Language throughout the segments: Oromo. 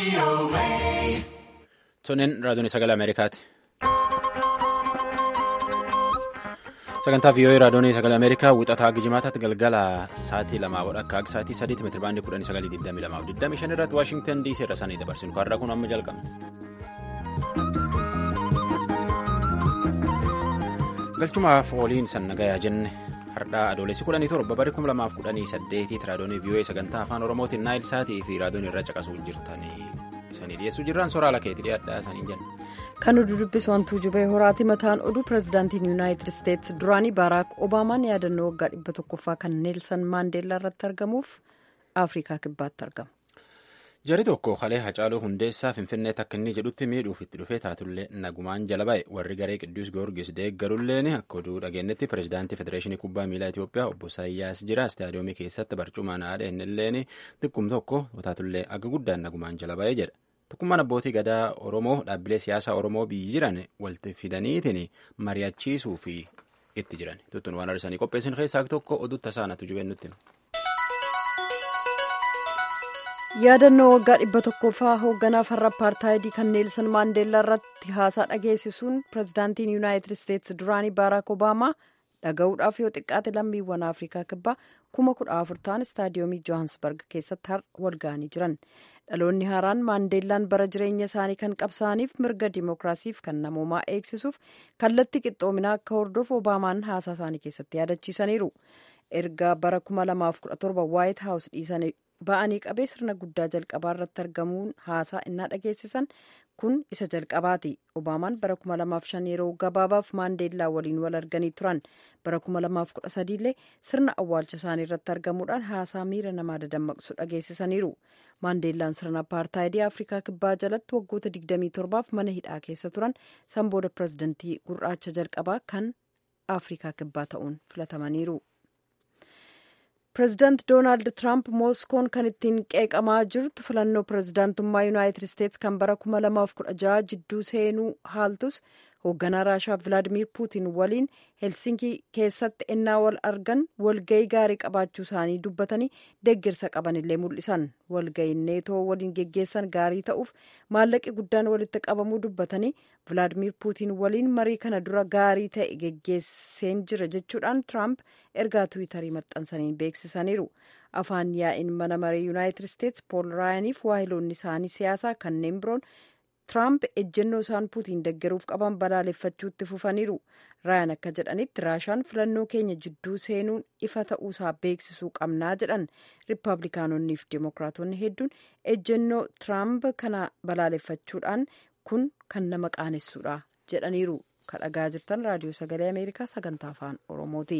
Tonneen raadiyoon sagalee Ameerikaati. Sagantaa vii'oo'ee raadiyoon sagalee Ameerikaa wixataa gijimaataatti galgala sa'aatii lamaa wadha akka akka sa'aatii sadiitti meetira baandii kudhanii sagalii digdamii lamaa fi digdamii shan irratti Waashingtan DC irra sanii dabarsinu har'a kun amma jalqabna. Galchumaaf ooliin sannagayaa jenne hardhaa adoolessi kudhanii torba barii kuma lamaaf kudhanii saddeetiitti raadiyoon vii'oo'ee sagantaa afaan oromootiin naayil saatii fi raadiyoon irra caqasuu jirtanii isanii dhiyeessuu jirran soraala keetii dhiyaadhaa isanii jenna. kan oduu dubbisu wantuu jubee horaati mataan oduu pirezidaantiin yuunaayitid isteetsi duraanii baaraak obaamaan yaadannoo waggaa dhibba tokkoffaa kan neelsan maandeellaa irratti argamuuf afrikaa kibbaatti argamu. jari tokko kalee hacaaluu hundeessaa finfinneetti akka inni jedhutti miidhuuf itti dhufee taatullee nagumaan jala ba'e warri garee qidduus goorgis deeggarulleen akka oduu dhageenyetti pirezidaantii federeeshinii kubbaa miilaa itiyoophiyaa obbo saayyaas jira istaadiyoomii keessatti barcumaan haadha innilleen xiqqum tokko taatullee akka guddaan nagumaan jala ba'e jedha. Tokkummaan abbootii gadaa Oromoo dhaabbilee siyaasaa Oromoo biyyi jiran walitti fidaniitiin mari'achiisuu fi itti jiran. Tuttuun waan arsanii qopheessin keessaa tokko oduu tasaanatu jubeen nutti. Yaadannoo waggaa dhibba tokkoffaa hoogganaa farra apartaayidii kan neelsan maandeellaa irratti haasaa dhageessisuun pirezidaantiin yuunaayitid isteetsi duraanii baaraak obaamaa dhaga'uudhaaf yoo xiqqaate lammiiwwan afrikaa kibbaa kuma kudha afur ta'an istaadiyoomii johaansbarg keessatti har'a walga'anii jiran. dhaloonni haaraan maandeellaan bara jireenya isaanii kan qabsaa'aniif mirga dimookiraasiif kan namoomaa eegsisuuf kallattii qixxoominaa akka hordofu obaamaan haasaa isaanii keessatti yaadachiisaniiru ergaa bara 2017 waayit haawus dhiisanii ba'anii qabee sirna guddaa jalqabaa irratti argamuun haasaa innaa dhageessisan kun isa jalqabaati obaamaan bara 2005 yeroo gabaabaaf maandeellaa waliin wal arganii turan bara 2013 illee sirna awwaalcha isaanii irratti argamuudhaan haasaa miira namaa dadammaqsu dhageessisaniiru maandeellaan sirna apartaayidii afrikaa kibbaa jalatti waggoota 27f mana hidhaa keessa turan san booda pirezidantii gurraacha jalqabaa kan afrikaa kibbaa ta'uun filatamaniiru. pireezidaant doonaald tiraamp mooskoon kan ittiin qeeqamaa jirtu filannoo pireezidaantummaa yuunaayitid isteetsi kan bara 2016 jidduu seenuu haaltus hoogganaa raashaa vilaadimiir puutiin waliin helsinkii keessatti ennaa wal argan walgayii gaarii qabaachuu isaanii dubbatanii deeggarsa qabanillee mul'isan walgayiin neetoo waliin geggeessan gaarii ta'uuf maallaqi guddaan walitti qabamuu dubbatanii vilaadimiir puutiin waliin marii kana dura gaarii ta'e geggeesseen jira jechuudhaan tiraamp ergaa tiwiitarii maxxansaniin beeksisaniiru afaan yaa'iin mana marii yuunaayitid isteetsi pool raayaniif waahiloonni isaanii siyaasaa kanneen biroon tiraamp ejjennoo isaan puutiin deggeruuf qaban balaaleffachuutti fufaniiru raayan akka jedhanitti raashaan filannoo keenya jidduu seenuun ifa ta'uusaa beeksisuu qabnaa jedhan riippaabilikaanonnii fi dimookiraatonni hedduun ejjennoo tiraamp kana balaaleffachuudhaan kun kan nama qaanessuudha jedhaniiru kadhagaa jirtan raadiyoo sagalee ameerikaa sagantaa afaan oromooti.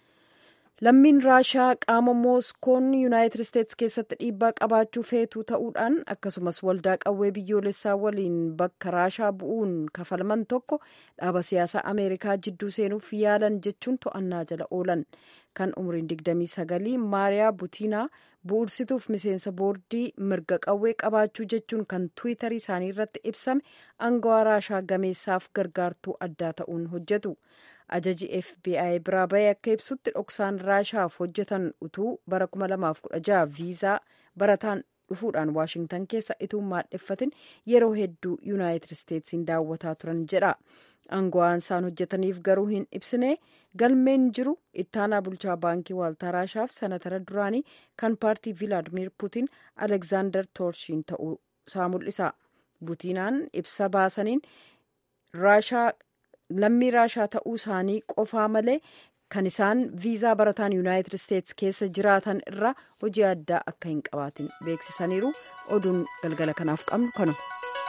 lammiin raashaa qaama mooskoon yuunaayitid isteetsi keessatti dhiibbaa qabaachuu feetuu ta'uudhaan akkasumas waldaa qawwee biyyoolessaa waliin bakka raashaa bu'uun kafalman tokko dhaaba siyaasaa ameerikaa jidduu seenuuf yaalan jechuun to'annaa jala oolan kan umriin 29 maariyaa butiinaa bu'uursituuf miseensa boordii mirga qawwee qabaachuu jechuun kan tiwiitarii isaanii irratti ibsame aangawaa raashaa gameessaaf gargaartuu addaa ta'uun hojjetu. ajaji fbi biraa bahee akka ibsutti dhoksaan raashaaf hojjetan utuu bara 2016 viizaa barataan dhufuudhaan waashingtan keessa ituu maadheffatin yeroo hedduu yuunaayitid isteetsiin daawwataa turan jedha aangawaan isaan hojjetaniif garuu hin ibsine galmeen jiru ittaanaa bulchaa baankii waaltaa raashaaf sanatara duraanii kan paartii vilaadimiir puutiin alekzaandar toorshiin ta'uu isaa mul'isa butiinaan ibsa baasaniin raashaa lammii raashaa ta'uu isaanii qofaa malee kan isaan viizaa barataan yuunaayitid isteetsi keessa jiraatan irraa hojii addaa akka hin qabaatin beeksisaniiru oduun galgala kanaaf qabnu kanuma.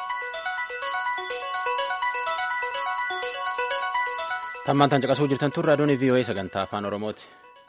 tammaan tan caqasuu jirtan tun raadiyoon vii'oo'ee sagantaa afaan oromooti.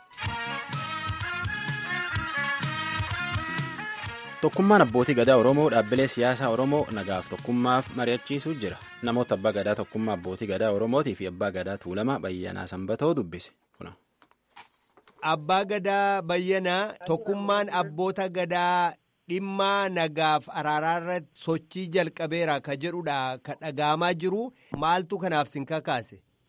tokkummaan abbootii gadaa oromoo dhaabbilee siyaasaa oromoo nagaaf tokkummaaf mari'achiisuu jira namoota abbaa gadaa tokkummaa abbootii gadaa oromootii fi abbaa gadaa tuulamaa bayyanaa sanbatoo dubbise kuna. abbaa gadaa bayyanaa tokkummaan abboota gadaa dhimma nagaaf araaraarratti sochii jalqabeera ka jedhudha ka dhagaamaa jiru maaltu kanaaf sin kakaase.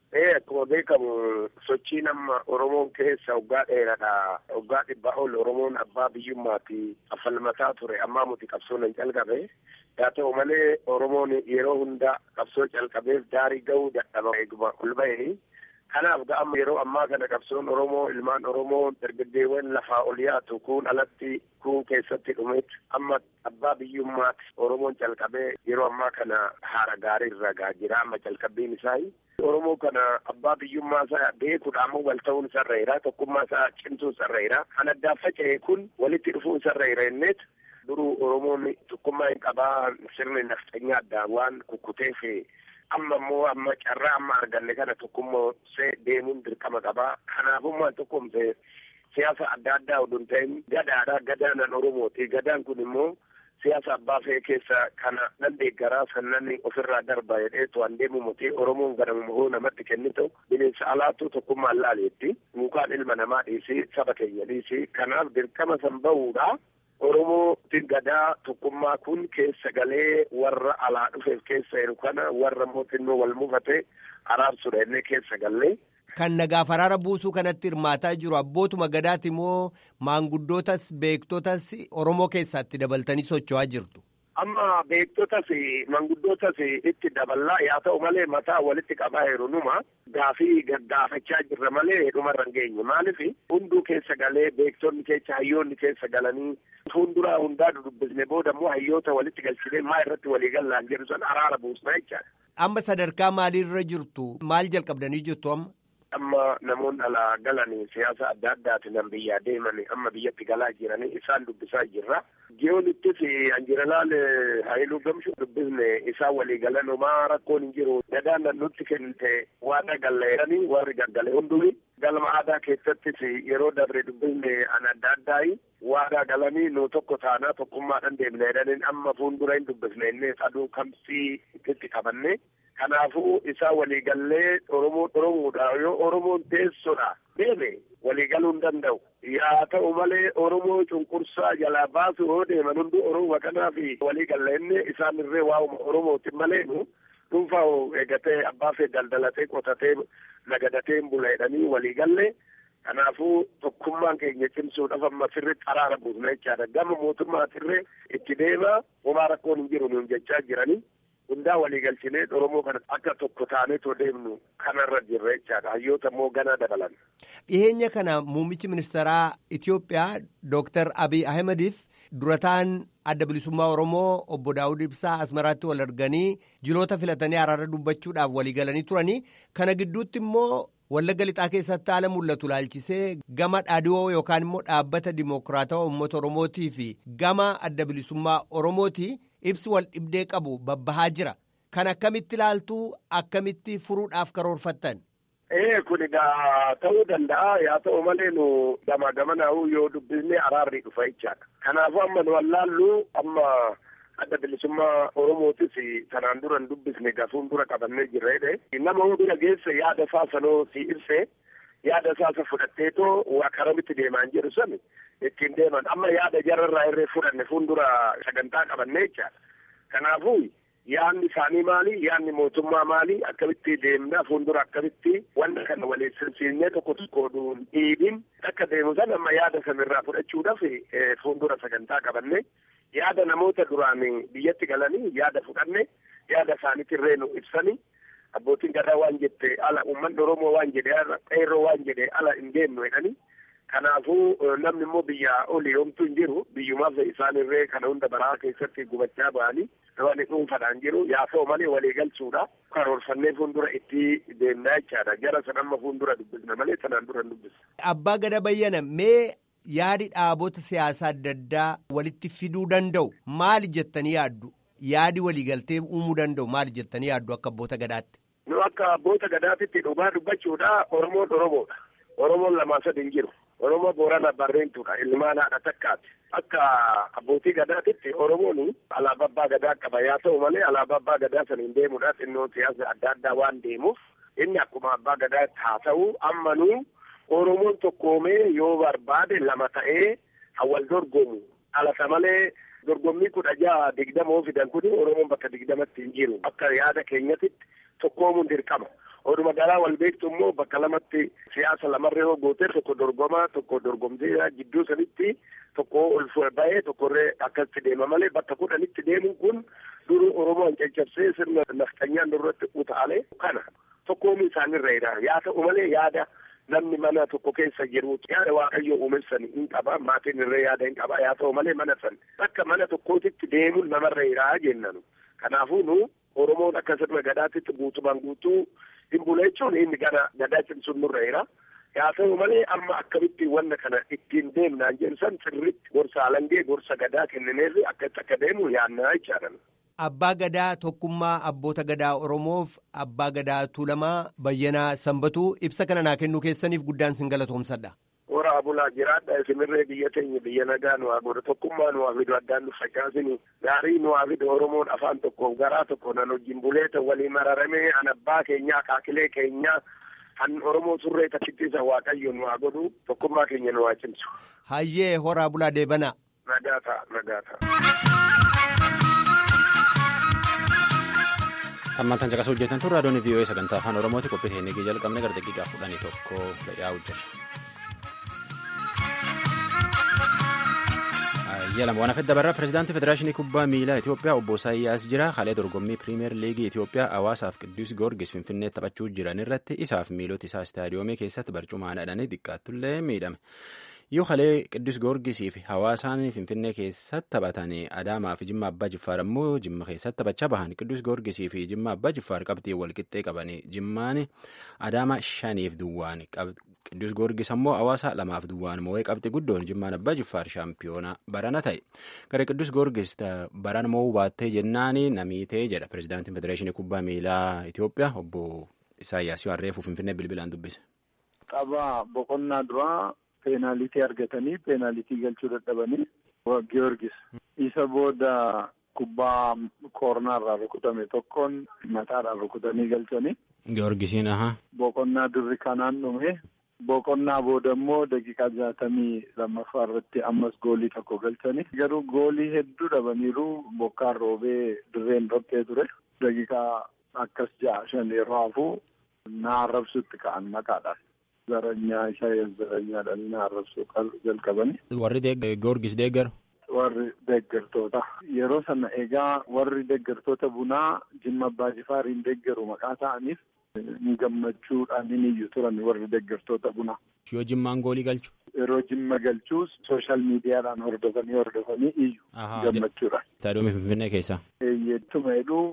Ee akkuma beekamu sochii nama Oromoon keessa waggaa dheeraadha. Waggaa dhibbaa ol Oromoon abbaa biyyummaati affalmataa ture ammaa muti qabsoon hin calqabe. Haa ta'u malee Oromoon yeroo hunda qabsoo calqabeef daarii gahuu dadhaba eeguma ol bahee. Kanaaf ga'ama yeroo ammaa kana qabsoon Oromoo ilmaan Oromoo dargaggeewwan lafaa ol yaatu kun alatti kun keessatti dhumeet amma abbaa biyyummaati Oromoon calqabee yeroo ammaa kana haara gaarii irra gaa jira amma calqabbiin isaa. Oromoo kana abbaa biyyummaa isaa beekuudha ammoo wal ta'uun isarra tokkummaa isaa cimsuu isarra jira. Kan addaan faca'e kun walitti dhufuu isarra jira innet duruu Oromoon tokkummaa hin qabaa sirni nafxanyaa addaan waan kukkuteef amma immoo amma carraa amma arganne kana tokkummoosee deemuun dirqama qabaa. Kanaafummaa tokkumse siyaasa adda addaa oduu hin ta'in gadaadha. Gadaanan Oromooti. Gadaan kun immoo siyaasa abbaa fe'ee keessa kana nan deeggaraa sannan ofirraa darba jedhee to'an deemu muti Oromoon ganamuma hoo namatti kennitu bineensa alaattuu tokkummaan laaleetti mukaan ilma namaa dhiisi saba keenya dhiisi kanaaf dirqama san bahuudha. Oromootiin gadaa tokkummaa kun keessa galee warra alaa dhufeef keessa jiru kana warra mootinnoo wal mufate araarsuudha inni keessa gallee. Kan nagaaf araara buusuu kanatti hirmaataa jiru abbootuma gadaati moo maanguddootas beektotas Oromoo keessaatti dabaltanii socho'aa jirtu. Amma beektotas manguddootas itti daballaa yaa ta'u malee mataa walitti qabaa jiru numa gaafii gaggaafachaa jirra malee dhumarra hin geenye maaliif hunduu keessa galee beektonni keessa hayyoonni keessa galanii fuulduraa hundaa dubbisne booda immoo hayyoota walitti galchine maa irratti walii gallaan jedhu san araara buusna jechaadha. Amma sadarkaa maaliirra jirtu maal jalqabdanii jirtu amma? amma namoonni alaa galanii siyaasa adda addaatiin nan biyyaa deemanii amma biyyatti galaa jiranii isaan dubbisaa jirra. Giyoonittis anjiralaal Haayiluu Gamshuu dubbisne isaan walii galan homaa rakkoon hin jiru. Gadaan nan nutti kennite waan galleeranii warri gaggale hundumi. Galma aadaa keessattis yeroo dabre dubbisne an adda addaayi waadaa galanii nu tokko taanaa tokkummaadhaan deemne jedhaniin amma fuuldura hin dubbisne inni aduu kamsii itti qabanne. Kanaafuu isaa waliigallee Oromoo Oromoodha yoo Oromoon teessoodha deeme waliigaluu hin danda'u. Yaa ta'u malee Oromoo cunqursaa jalaa baasu yoo deeman hundi Oromoo kanaaf waliigalle inni isaan irree waa'uma Oromootiin malee nu dhuunfaa eegatee abbaa fee daldalatee qotatee nagadatee hin bula jedhanii waliigalle. Kanaafuu tokkummaan keenya cimsuudhaaf amma sirriitti araara buusna jechaadha. Gama mootummaatirree itti deema homaa rakkoon hin jiru nuun jechaa jiranii. hundaa waliigalchinee Oromoo kana akka tokko taaneetoo deemnu kanarra jirra jechaadha. Hayyoota immoo ganaa dabalan. Dhiyeenya kana muummichi ministeeraa Itoophiyaa Dooktar Abiy Ahimadiif durataan adda bilisummaa Oromoo obbo Daawud Ibsaa Asmaraatti wal arganii jiloota filatanii araara dubbachuudhaaf waliigalanii turanii kana gidduutti immoo Wallagga lixaa keessatti haala mul'atu laalchisee gama dhaadhiyoo yookaan immoo dhaabbata dimokiraatawaa uummata Oromootii fi gama adda bilisummaa Oromooti ibsi wal dhibdee qabu babbahaa jira. Kan akkamitti ilaaltuu akkamitti furuudhaaf karoorfattan? Ee kun egaa ta'uu danda'a yaa ta'u malee nu gama gamanaa'uu yoo dubbisne araarri dhufa jechaadha. Kanaafuu amma nu wallaallu amma adda bilisummaa Oromootis kanaan dura hin dubbisne gafuun dura qabannee jirra jedhe. Nama hoo bira geesse yaada isaa sanoo si ibse yaada isaa isa fudhatteetoo waa karamitti deemaan jedhu sani ittiin deeman amma yaada jararraa irree fudhanne fuuldura sagantaa qabannee jechaadha. Kanaafuu yaadni isaanii maali yaadni mootummaa maali akkamitti deemna fuuldura akkamitti wanta kana waliin sinsiinnee tokko tokko dhiibin akka deemu san amma yaada sanirraa fudhachuudhaaf fuuldura sagantaa qabanne yaada namoota duraan biyyatti galanii yaada fudhanne yaada isaaniitirree nu ibsanii abbootiin gadaa waan jette ala uummanni oromoo waan jedhe qeerroo waan jedhe ala hin deemnu jedhanii kanaafuu namni immoo biyya olii homtuu hin jiru biyyumaaf isaanirree kana hunda baraa keessatti gubachaa ba'anii namni dhuunfaadhaan jiru yaa ta'u malee walii galchuudha karoorfannee fuuldura itti deemnaa jechaadha jara san amma fuuldura dubbisna malee sanaan dura hin dubbisna. Abbaa gada bayyana mee yaadi dhaabota siyaasaa adda addaa walitti fiduu danda'u maali jettanii yaaddu? Yaadi waliigaltee uumuu danda'u maali jettanii yaaddu akka abboota gadaatti? Nu akka abboota gadaatitti dhugaa dubbachuudha Oromoon Oromoodha. Oromoon lamaa sadi hin jiru. Oromoo Boorana Barreentuudha. Ilmaan haadha takkaati. Akka abbootii gadaatitti Oromoon alaabaa abbaa gadaa qaba. Yaa ta'u malee alaabaa abbaa gadaa saniin deemuudhaaf xinnoo siyaasa adda addaa waan deemuuf inni akkuma abbaa gadaa haa ta'u ammanuu Oromoon tokkoomee yoo barbaade lama ta'ee hawal dorgomu. Alata malee dorgommii kudha jaha digdama oo fidan kun Oromoon bakka digdamatti hin jiru. Akka yaada keenyatitti tokkoomuun dirqama. Oduma garaa wal beektu immoo bakka lamatti siyaasa lamarree yoo goote tokko dorgomaa tokko dorgomtee jidduu sanitti tokko ol ba'ee tokkorree akkasitti deema malee bakka kudhanitti deemuun kun duru Oromoon caccabsee sirna nafxanyaan irratti utaalee kana tokkoomuu isaanirra yaa ta'u malee yaada namni mana tokko keessa jiru yaada waaqayyo uumessan hin qaba maatiin irree yaada hin qaba yaa ta'u malee mana san akka mana tokkootitti deemuun namarra jiraa jennanu kanaafuu nu Oromoon akka sirna gadaatitti guutumaan guutuu hin bula jechuun inni gara gadaa cimsuun nurra jira. Yaa ta'u malee amma akkamitti wanna kana ittiin deemnaan jensan sirriitti gorsa alangee gorsa gadaa kennineerri akkatti akka deemu yaannaa jechaadha. Abbaa gadaa tokkummaa abboota gadaa Oromoof abbaa gadaa Tuulamaa Bayyanaa Sanbatuu ibsa kana naa kennuu keessaniif guddaan sin galatoomsadha. Horaa bulaa jiraadha isinirree biyya teenya biyya nagaa nu haa godhu tokkummaa nu haa fidu addaan nu facaasinu gaarii nu haa fidu Oromoon afaan tokko garaa tokko nan wajjin buleeta walii mararamee an abbaa keenyaa kaakilee keenyaa kan Oromoo surree takkittisa waaqayyo nu haa godhu tokkummaa keenya nu haa cimsu. Hayyee horaa bulaa deebana. Nagaa ta'a nagaa ta'a. Hammantaan caqasuu hojjetan tun raadiyoon VOA sagantaa afaan Oromooti qophii teenyee jalqabne gara daqiiqaa kudhanii tokko yaa'u jira. Yalama waan afedda barraa pirezidaantii federaashinii kubbaa miilaa Itoophiyaa obbo Isaayyaas jira. Haala dorgommii piriimiyer liigii Itoophiyaa hawaasaaf Qiddus Goorgis Finfinnee taphachuu jiran irratti isaaf miilota isaa istaadiyoomii keessatti barcumaan hidhanii xiqqaattullee miidhame. Yoo halee Qiddus Goorgisii fi hawaasaan Finfinnee keessatti taphatanii Adaamaa fi Jimma Abbaa Jiffaar ammoo Jimma keessatti taphachaa bahan Qiddus Goorgisii fi Jimma Abbaa Jiffaar qabxii wal qixxee qabanii Jimmaan Adaamaa shaniif duwwaan Qiddus Goorgis ammoo hawaasa lamaaf duwwaan moo'ee qabxii guddoon Jimmaan Abbaa Jiffaar shaampiyoona barana ta'e. Gara Qiddus Goorgis barana moo'uu baattee jennaani namiitee jedha pirezidaantiin Federeeshinii Kubbaa Miilaa Itoophiyaa obbo Isaayyaas Harreefuu Finfinnee bilbilaan dubbise. Tapha boqonnaa duraa peenaalitii argatanii peenaalitii galchuu dadhabanii Giyoorgis isa booda kubbaa koornaarraa rukutame tokkoon mataadhaan rukutanii galchanii. Giyoorgisiin ahaa. Boqonnaa durri kanaan dhume boqonnaa booda immoo daqiiqaa jaatamii lammaffaa irratti ammas goolii tokko galchanii garuu goolii hedduu dhabaniiru bokkaan roobee dirreen dhoqqee ture daqiiqaa akkas ja'a shan yeroo hafuu na arrabsutti ka'an maqaadhaan. Zaranyaa Isaayyaas Zaranyaadhaan na arrabsuu jalqabani. Warri Goorgis deeggaru. Warri deeggartoota. Yeroo sana egaa warri deeggartoota bunaa Jimma Abbaa Jifaariin deeggaru maqaa ta'aniif gammachuudhaan ni iyyu turan warri deeggartoota bunaa. Yoo Jimmaan goolii galchu. Yeroo Jimma galchuus sooshaal miidiyaadhaan hordofanii hordofanii iyyu gammachuudhaan. Istaadiyoomii Finfinnee keessa. Eeyyettuma jedhu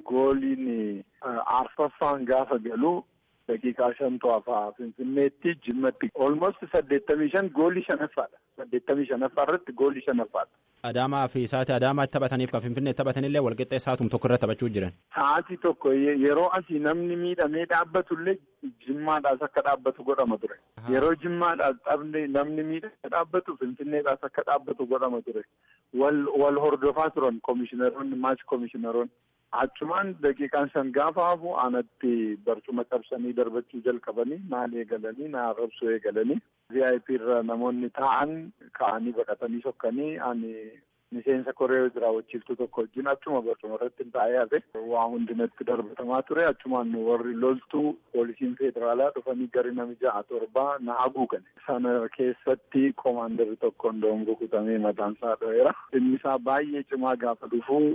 gooliin arfaffaan gaafa galu. daqiiqaa shan to'afaa finfinneetti jimmatti olmost saddeettamii shan goolii shanaffaadha saddeettamii shanaffaa irratti goolii shanaffaadha. Adaamaa fi sa'aatii Adaamaatti taphataniif kan Finfinnee taphatanillee walqixxee sa'aatum tokko irra taphachuu jiran. Sa'aatii tokko yeroo asii namni miidhamee dhaabbatullee jimmaadhaas akka dhaabbatu godhama ture. Yeroo jimmaadhaas dhabne namni miidhamee dhaabbatu Finfinneedhaas akka dhaabbatu godhama ture. Wal wal hordofaa turan komishineroonni maach komishineroonni. Achumaan daqiiqaan shan gaafa hafu aanatti barcuma cabsanii darbachuu jalqabanii maal eegalanii na arrabsuu eegalanii VIP irra namoonni taa'an ka'anii baqatanii sokkanii ani miseensa koree jiraawwachiiftuu tokko wajjin achuma barcuma irratti taa'ee hafe waa hundinatti darbatamaa ture achumaan warri loltuu poolisiin federaalaa dhufanii gari nami ja'a torbaa na haguugane sana keessatti koomaandarri tokkoon doongo kutamee mataan isaa dho'eera inni isaa baay'ee cimaa gaafa dhufuu.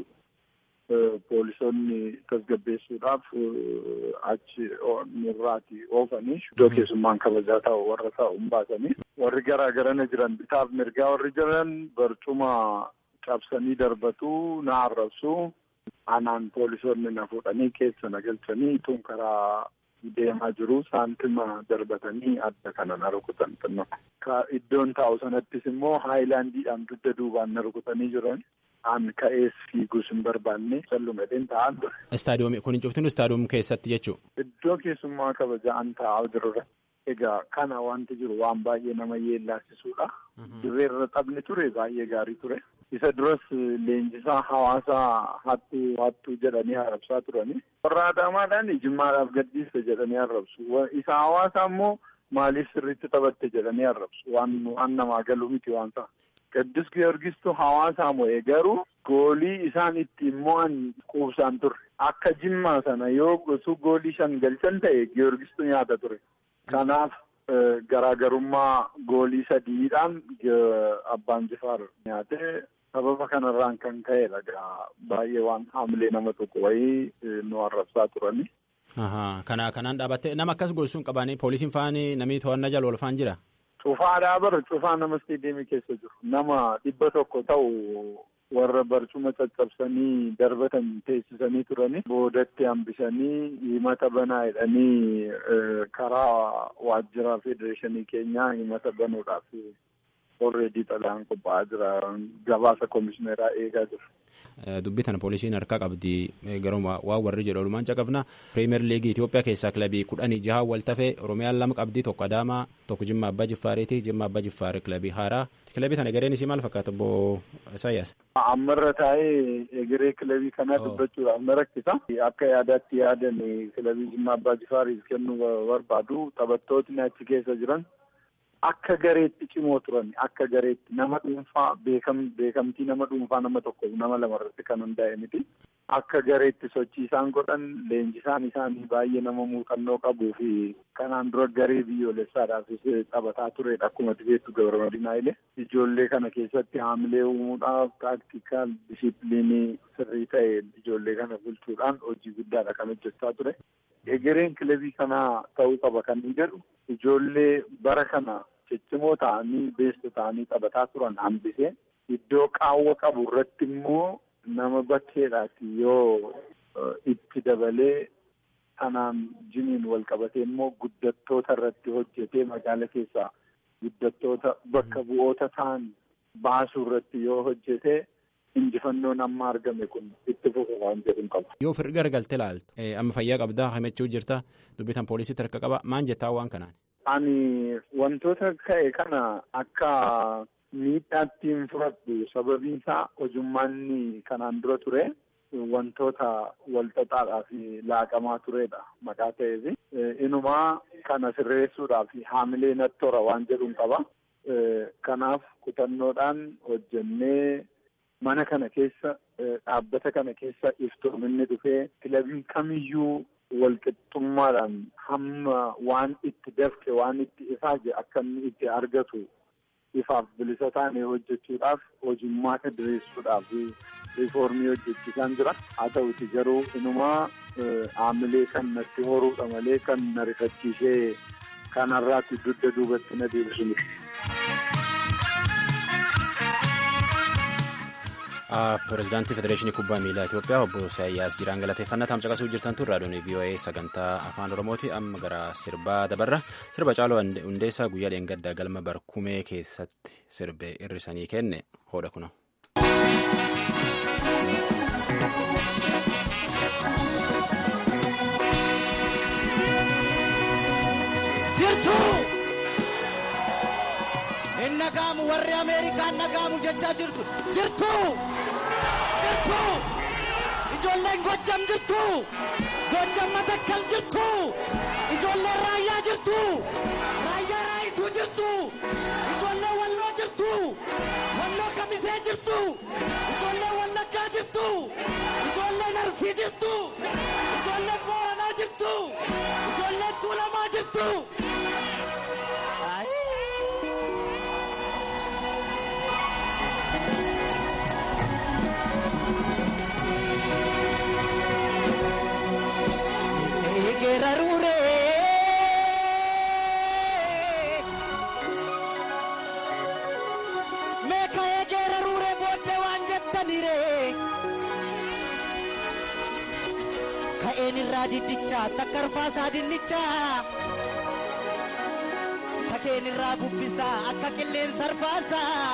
Poolisoonni tasgabbeessuudhaaf achi nurraati oofanii iddoo keessummaan kabajaa ta'u warra ta'u hin baasanii warri garaa garana jiran bitaaf mirgaa warri jiran barcuma cabsanii darbatu na arrabsu anaan poolisoonni na fuudhanii keessa na galchanii tun karaa deemaa jiru saantima darbatanii adda kana na rukutan xinno. Iddoon taa'u sanattis immoo haayilaandiidhaan dugda duubaan na rukutanii jiran. Aan ka'ees fiiguus hin barbaanne sallumadheen taa'an ture. Istaadiyoomii kun hin cuftin istaadiyoom keessatti jechuudha. Iddoo keessummaa kabajaan taa'aa jirudha. Egaa kana wanti jiru waan baay'ee nama yeellaasisuudha. Dirreerra taphni ture baay'ee gaarii ture. Isa duras leenjisaa hawaasaa hattuu hattuu jedhanii arrabsaa turani. Warra Adaamaadhaan jimmaadhaaf gadhiiste jedhanii arrabsu. Isa hawaasaa immoo maaliif sirriitti taphatte jedhanii arrabsu. Waan namaa galu miti waan ta'a. Qiddus Giyoorgistu hawaasaa mo'ee garuu goolii isaan ittiin mo'an quubsaan turre. akka jimmaa sana yoo osoo goolii shan galchan ta'e giyoorgistu nyaata ture. Kanaaf garaagarummaa goolii sadiidhaan abbaan jifaar nyaatee sababa kanarraan kan ka'edha gaa baay'ee waan haamilee nama tokko wayii nu arrabsaa turani. Kana kanaan dhaabattee nama akkas gochuun qabanii poolisiin faani namni to'annaa jala oolfaan jira. Cufaadhaa bara cufaa nama isteediyeemii keessa jiru nama dhibba tokko ta'u warra barcuma caccabsanii darbatan teessisanii turani boodatti hambisanii himata banaa jedhanii karaa waajjira federeeshinii keenyaa himata banuudhaaf orreedii xalaan qophaa'aa jira gabaasa komishineeraa eegaa jiru. Dubbii tana poolisiin harkaa qabdi garuma waan warri jedhu olumaan caqafna piriimeer liigii Itoophiyaa keessaa kilabii kudhanii jaha wal tafee Oromiyaan lama qabdi tokko Adaamaa tokko Jimma Abbaa Jiffaariiti Jimma Abbaa Jiffaar kilabii haaraa kilabii tana egereen isii maal fakkaata obbo Isaayyaas. Ammarra taa'ee egeree kilabii kanaa dubbachuudhaaf na rakkisa. Akka yaadaatti yaadan kilabii Jimma Abbaa Jiffaariif kennuu barbaadu taphattootni achi keessa jiran akka gareetti cimoo turan akka gareetti nama dhuunfaa beekam beekamtii nama dhuunfaa nama tokko nama lama irratti kan hundaa'e miti. Akka gareetti sochii isaan godhan leenjisaan isaanii baay'ee nama muuxannoo qabuu fi kanaan dura garee biyyoolessaadhaafis taphataa turedha akkuma beektu gabaramadiinaa ile ijoollee kana keessatti haamilee uumuudhaaf taktikaal dishiipiliinii sirrii ta'e ijoollee kana bulchuudhaan hojii guddaadha kan hojjechaa ture. Egereen kilabii kanaa ta'uu qaba kan hin jedhu ijoollee bara kana ciccimoo ta'anii beestu ta'anii taphataa turan hambisee iddoo qaawwa qabu irratti immoo nama bakkeedhaati yoo itti dabalee kanaan jiniin wal qabatee immoo guddattoota irratti hojjetee magaala keessaa guddattoota bakka bu'oota ta'an baasuu irratti yoo hojjetee injifannoon amma argame kun itti fufu waan jedhu qaba. Yoo firri garagaltee ilaaltu amma fayyaa qabdaa himachuu jirta dubbitan poolisiitti harka qaba maan jettaa waan kanaan. Ani wantoota ka'e kana akka miidhaatti hin fudhadhu sababiin isaa hojummaanni kanaan dura ture wantoota walxaxaadhaa fi laaqamaa turedha maqaa ta'eef inumaa kana sirreessuudhaaf haamilee nattora waan jedhuun qaba. Kanaaf kutannoodhaan hojjennee mana kana keessa dhaabbata kana keessa iftoominni dhufee kilabiin kamiyyuu walqixxummaadhaan hamma waan itti dafke waan itti ifaaje akka inni itti argatu ifaaf bilisa taane hojjechuudhaaf hojummaa ka diriirsuudhaaf riifoormii hojjechiisaan jira haa ta'uti garuu inumaa haamilee kan natti horuudha malee kan na rifachiisee kanarraatti dugda duubatti na deebisu miti. Pireezidaantii Federeeshinii Kubbaa Miilaa Itoophiyaa obbo Isaayyaas Jiraan galateeffannaa taam caqasuu jirtan tun raadiyoon VOA sagantaa afaan Oromooti amma gara sirbaa dabarra sirba caaloo hundeessaa guyyaa dheengaddaa galma barkumee keessatti sirbe irrisanii kenne hoodha kuno. hin nagaamu warri ameerikaan nagaamu jechaa jirtu jirtu jirtu ijoolleen gojjam jirtu gojjam matakkal jirtu ijoolleen raayyaa jirtu raayyaa raayituu jirtu ijoolleen walloo jirtu walloo kamisee jirtu ijoolleen wallaggaa jirtu ijoolleen arsii jirtu ijoolleen booranaa jirtu ijoolleen tuulamaa jirtu. Geerarure meeka'ee geerarure booddee waan jettanire ka'een irraa diddicha takkarfaasaa dinnichaa kakeen irraa bubbisaa akka qilleensa arfaasaa.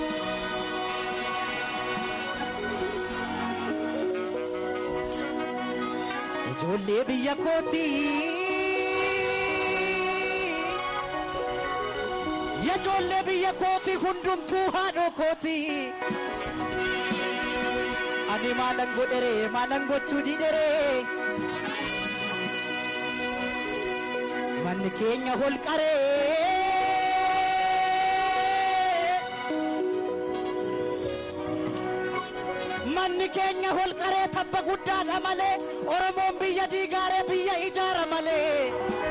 ijoollee biyya kooti ijoollee biyya kooti hundumtuu haadhoo kooti ani maalan godhere maalan gochuu didhere manni keenya holqaree Uummanni keenya holqaree tabba guddaadha malee Oromoon biyya diigaaree biyya ijaara malee.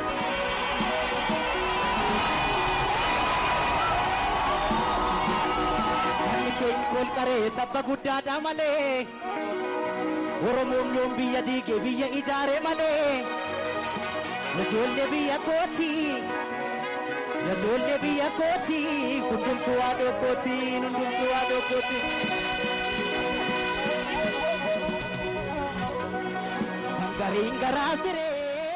Uummanni keenya holqaree tabba guddaadha malee Oromoon yoom biyya diige biyya ijaare malee. Ijoollee biyya kooti. Ijoollee biyya kooti. Hundumtuu haadhoo kooti. Hundumtuu haadhoo kooti. Gariin garaa siree.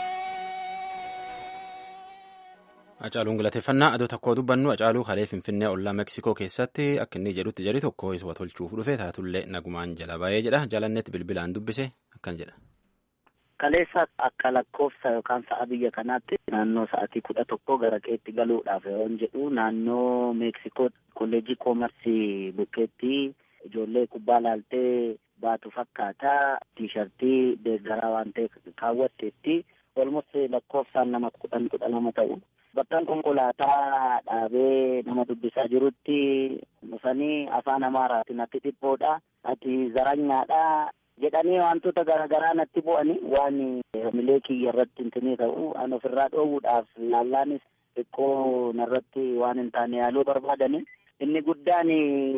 Hacaaluun galateeffannaa adoo tokkoo dubbannu Hacaaluu kalee Finfinnee ollaa Meksikoo keessatti akka inni jedhutti jedhi tokko isa tolchuuf dhufe taatullee nagumaan jala ba'ee jedha jalannetti bilbilaan dubbise akkan jedha. Kaleessa akka lakkoofsa yookaan sa'a biyya kanaatti naannoo sa'atii kudha tokko gara qeetti galuudhaaf yoon jedhu naannoo Meeksikoo kolleejii koomarsii bukkeetti ijoollee kubbaa laaltee baatu fakkaataa tiishartii deeggaraa waan ta'e kaawwatteetti olmus lakkoofsaan nama kudhan kudha lama ta'u. Bakkaan konkolaataa dhaabee nama dubbisaa jirutti dhufanii afaan amaaraatiin natti dhiphoodha ati zaranyaadha jedhanii wantoota garaagaraa natti bu'anii waan milee kiyya irratti hintinii ta'u an ofirraa dhoowwuudhaaf laallaanis xiqqoo narratti waan hin taane yaaluu barbaadani inni guddaan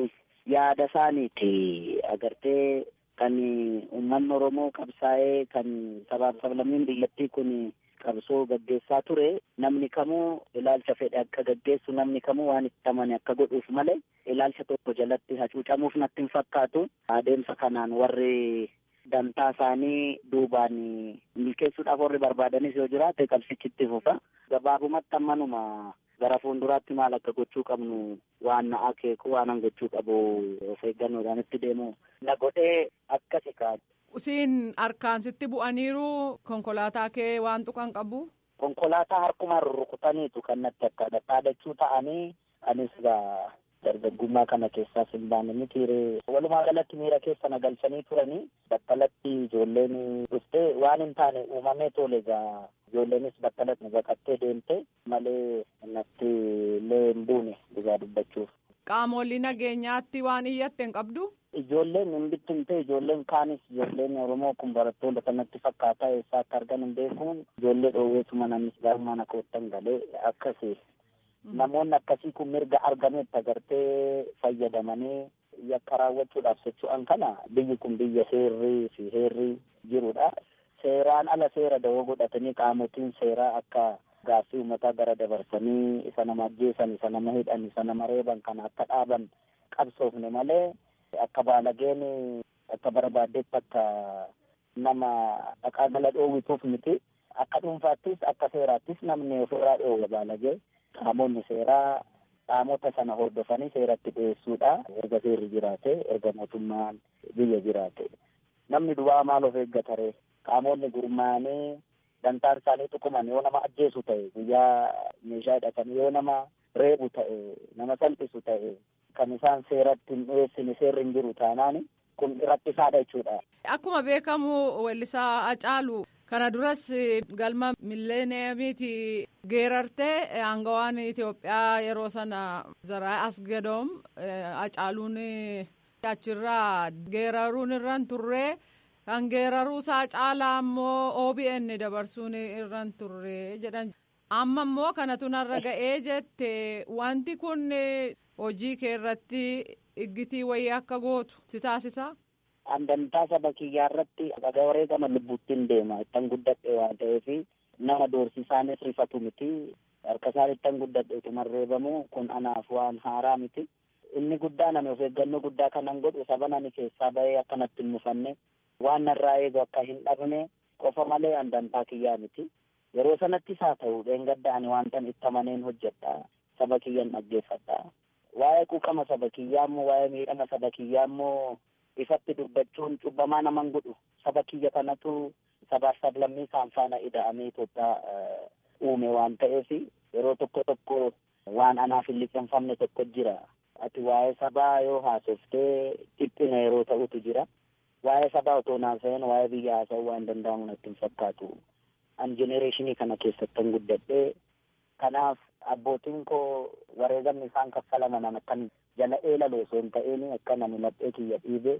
yaada isaaniiti agartee kan uummanni oromoo qabsaa'ee kan sabaaf sablammiin biyyattii kun qabsoo gaggeessaa ture namni kamuu ilaalcha fedhe akka gaggeessu namni kamuu waan itti amane akka godhuuf malee ilaalcha tokko jalatti hacuucamuuf natti hin fakkaatu adeemsa kanaan warri dantaa isaanii duubaan milkeessuudhaaf warri barbaadanis yoo jiraate qabsichitti fufa gabaabumatti ammanuma gara fuulduraatti maal akka gochuu qabnu waan na akeeku waan an gochuu qabu of eeggannoodhaan itti deemu na godhee akkasi kaa'u. Usiin harkaan sitti bu'aniiru konkolaataa kee waan tuqan qabu. Konkolaataa harkumaan rurrukutaniitu kan natti akka dhaadachuu ta'anii anis gaa dargaggummaa kana keessaas hin baane mitiire walumaa galatti miira keessa na galchanii turanii battalatti ijoolleen dhuftee waan hin taane uumamee tole gaa ijoolleenis battalatti baqattee deemte malee natti illee hin buune dhugaa dubbachuuf. Qaamolli nageenyaatti waan iyyatte hin qabdu. Ijoolleen hin bittimte ijoolleen kaanis ijoolleen Oromoo kun barattoota kanatti fakkaataa eessaa akka argan hin beekuun ijoollee dhoowweetuma namnis gaarummaan akka wottan galee akkasi. Namoonni akkasii kun mirga argametti agartee fayyadamanii yakka raawwachuudhaaf socho'an kana biyyi kun biyya seerrii fi heerri jirudha. Seeraan ala seera dawoo godhatanii qaamotiin seeraa akka gaaffii uummataa gara dabarsanii isa nama ajjeesan isa nama hidhan isa nama reeban kana akka dhaaban qabsoofne malee akka baalageen akka barbaaddetti akka nama dhaqaa gala dhoowwituuf miti akka dhuunfaattis akka seeraattis namni ofirraa dhoowwa baalagee qaamonni seeraa qaamota sana hordofanii seeratti dhiyeessuudha erga seerri jiraate erga mootummaan biyya jiraate namni duwwaa maal of eeggatare qaamonni gurmaa'anii dantaan isaanii tuquman yoo nama ajjeesu ta'e guyyaa meeshaa hidhatanii yoo nama reebu ta'e nama salphisu ta'e kan isaan seeratti hin dhiyeessine seerri hin jiru taanaan kun rakkisaadha jechuudha. Akkuma beekamu weellisaa Hacaaluu kana duras galma milleeniyamiiti geerartee aangawaan Itoophiyaa yeroo sana Zaraa Asgadoom Hacaaluun achirraa geeraruun irraan turree kan geeraruusaa caalaa immoo OBN dabarsuun irraan turree jedhan. Amma immoo kanatu narra ga'ee jette wanti kun hojii kee irratti iggitii wayii akka gootu si taasisaa? Andantaa saba kiyyaa irratti dhagaa wareegama lubbuuttiin deema ittan guddadhe waan ta'eef nama doorsisaanis rifatu miti harka isaan ittan guddadhe utuma reebamu kun anaaf waan haaraa miti. Inni guddaa nami of eeggannoo guddaa kanan godhu saba nani keessaa bahee akka natti hin mufanne waan narraa eegu akka hin dhabne qofa malee andantaa kiyyaa miti. Yeroo sanattis haa ta'u dheengadda ani waantan itti amaneen hojjedha saba kiyyan dhaggeeffadha. Waa'ee quuqama saba kiyyaa immoo waa'ee miidhama saba kiyyaa immoo ifatti dubbachuun cubbamaa naman godhu saba kiyya kanatu sabaaf sablammii isaan faana ida'amee Itoophiyaa uume waan ta'eef yeroo tokko tokko waan anaaf hin liqeeffamne tokko jira. Ati waa'ee sabaa yoo haasoftee dhiphina yeroo ta'utu jira. Waa'ee sabaa otoo naasa'een waa'ee biyya haasa'uu waan danda'amu natti hin fakkaatu. An jenereeshinii kana keessattan guddadhee kanaaf abbootiin koo wareegamni isaan kaffalaman akkan jala eelaloo osoo hin ta'een akka nami laphee kiyya dhiibe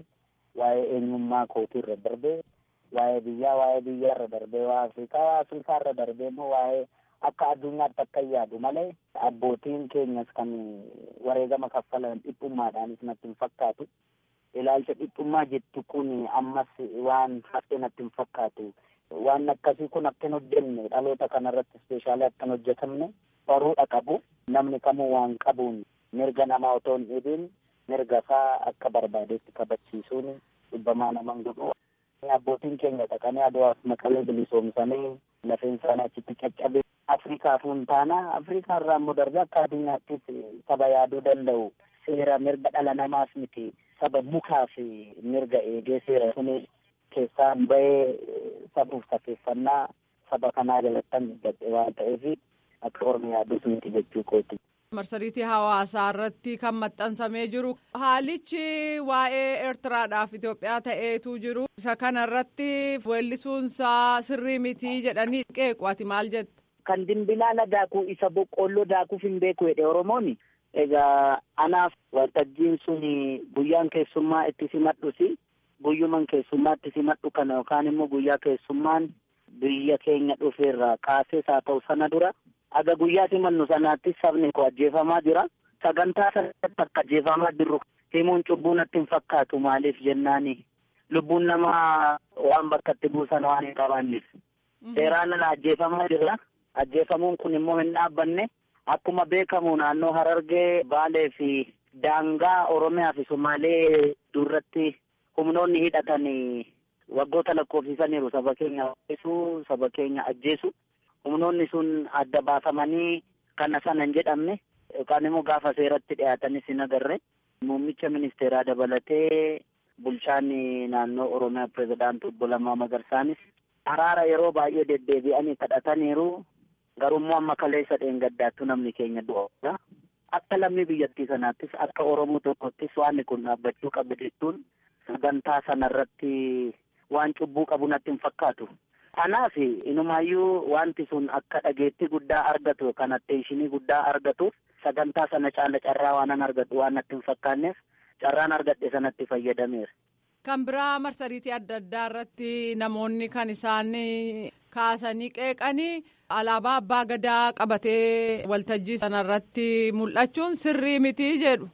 waa'ee eenyummaa kootii irra darbee waa'ee biyyaa waa'ee biyyaa irra darbee waa'ee afrikaa waa'ee afrikaa irra darbee immoo waa'ee akka addunyaatti akka yaadu malee abbootiin keenyas kan wareegama kaffalan dhiphummaadhaanis natti hin fakkaatu. Ilaalcha dhiphummaa jettu kun ammas waan hafe natti hin fakkaatu. Waan akkasii kun akka hin hojjenne dhaloota kanarratti ispeeshaalii akka hin hojjetamne baruudha qabu. Namni kamuu waan qabuun mirga namaa otoo hin dhibiin mirga isaa akka barbaadetti kabachiisuun dhibbamaa nama hin godhu. Abbootiin keenya dhaqanii aduwaaf maqalee bilisoomsanii lafeen isaanii achitti caccabe. Afrikaaf hin taana Afrikaa irraa immoo darbee akka addunyaattis saba yaaduu danda'u seera mirga dhala namaas miti saba mukaa fi mirga eegee seera suni keessaan bahee sabuuf safeeffannaa saba kanaa jalattan gadhe waan ta'eef akka ormi yaadus miti jechuu kooti. marsariitii hawaasaa irratti kan maxxansamee jiru haalichi waa'ee eertiraadhaaf Itoophiyaa ta'eetu jiru isa kana irratti weellisuunsaa sirrii mitii jedhanii qeequ ati maal jette. Kan dimbilaala daakuu isa boqqolloo daakuuf hin beeku jedhe Oromoon egaa anaaf waltajjiin sun guyyaan keessummaa itti simadhusi guyyuman keessummaa itti simadhu kana yookaan immoo guyyaa keessummaan biyya keenya dhufeerraa kaasees haa ta'u sana dura aga guyyaa simannu sanaatti sabni koo ajjeefamaa jira sagantaa sanatti akka ajjeefamaa jirru himuun cubbuu natti hin fakkaatu maaliif jennaani lubbuun namaa waan bakka itti buusan waan hin qabaanneef seeraan ala ajjeefamaa jira ajjeefamuun kun immoo hin dhaabbanne akkuma beekamu naannoo harargee baalee fi daangaa oromiyaa fi somaalee duratti humnoonni hidhatan waggoota lakkoofsisaniiru saba keenya ajjeesuu saba keenya ajjeesu humnoonni sun adda baafamanii kana sana hin jedhamne yookaan immoo gaafa seeratti dhiyaatanis hin agarre muummicha ministeeraa dabalatee bulchaan naannoo oromiyaa pirezidaantii obbo Lammaa Magarsaanis araara yeroo baay'ee deddeebi'anii kadhataniiru garummoo amma kaleessa dheengaddaattu namni keenya du'a. Akka lammii biyyattii sanaattis akka Oromoo tokkottis waan kun dhaabbachuu qabu jechuun sagantaa sanarratti waan cubbuu qabu natti hin fakkaatu. Kanaaf inumaayyuu wanti sun akka dhageettii guddaa argatu kan atteeshinii guddaa argatuuf sagantaa sana caala carraa waanan argatu waan natti hin fakkaanneef carraan argadhe sanatti fayyadameera. Kan biraa marsariitii adda addaa irratti namoonni kan isaan kaasanii qeeqanii alaabaa abbaa gadaa qabatee waltajjii sanarratti mul'achuun sirrii mitii jedhu.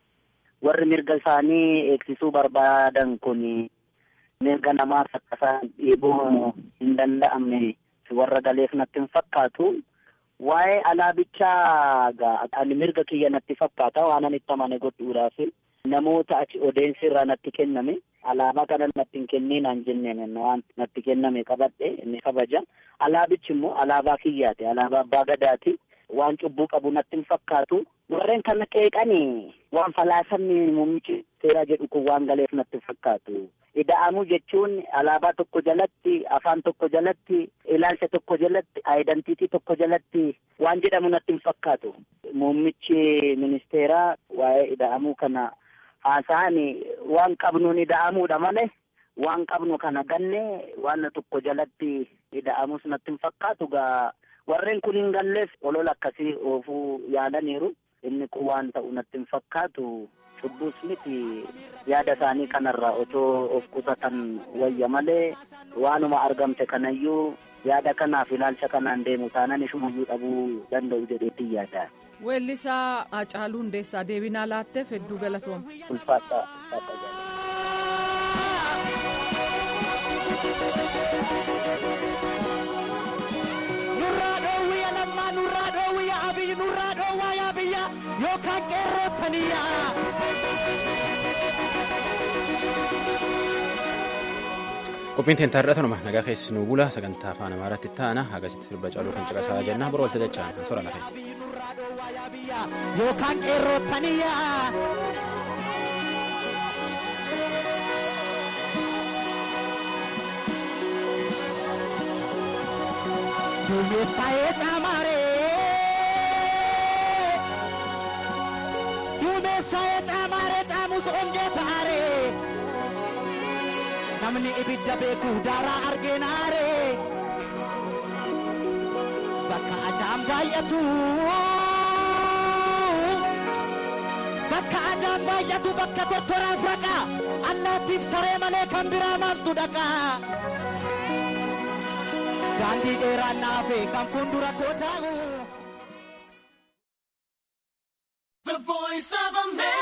Warri mirga isaanii eegsisuu barbaadan kun mirga namaas akka isaan dhiibuu hin danda'amne warra galeef natti hin fakkaatu. Waa'ee alaabichaa ani mirga kiyya natti fakkaata waan ani itti amane godhuudhaaf namoota achi odeensi irraa natti kenname alaabaa kana natti hin kenninaan jenneen waan natti kenname qabadhe inni kabaja alaabichi immoo alaabaa kiyyaati alaabaa abbaa gadaati waan cubbuu qabu natti hin fakkaatu warreen kana qeeqanii waan falaasamni muummichi seeraa jedhu kun waan galeef natti hin fakkaatu ida'amuu jechuun alaabaa tokko jalatti afaan tokko jalatti ilaalcha tokko jalatti aayidantiitii tokko jalatti waan jedhamu natti hin fakkaatu muummichi ministeeraa waa'ee ida'amuu kana haasa'an waan qabnuun ida'amuudha malee waan qabnu kana ganne waan tokko jalatti ida'amus natti hin fakkaatu gaa warreen kun hin galleef olola akkasii oofuu yaadaniiru inni kun waan ta'u natti hin fakkaatu cubbuus miti yaada isaanii kanarraa otoo of qusatan wayya malee waanuma argamte kanayyuu yaada kanaaf ilaalcha kanaan deemu taanaan ishumayyuu dhabuu danda'u jedheetti yaada. Weellisaa Hacaaluu Hundeessaa deebinaa laatteef hedduu galatooma. Ulfaata. Nurraa dhoowwiya lammaa nurraa dhoowwiya abiyyi nurraa dhoowwaa yaa biyya yookaan qeerroottaniyyaa. Qophiin teenta tanuma nagaa keessi nuu bula sagantaa afaan amaaraatti ta'ana hagasitti sirba caaluu kan caqasaa jenna bor walta dachaan sora lafe. Yookaan qeerroottaniyyaa. Duumessaa'ee caamaaree. Duumessaa'ee caamaaree caamus ongee ta'aaree. Namni ibidda beeku daaraa argeenaaree. Bakka ajaan baay'atu. Bakka ajaan baay'atu bakka tortoraaf raqa. allaattiif saree malee kan biraa maaltu dhaqa daandii dheeraan naafe kan fuuldura koo taa'u. The voice of America.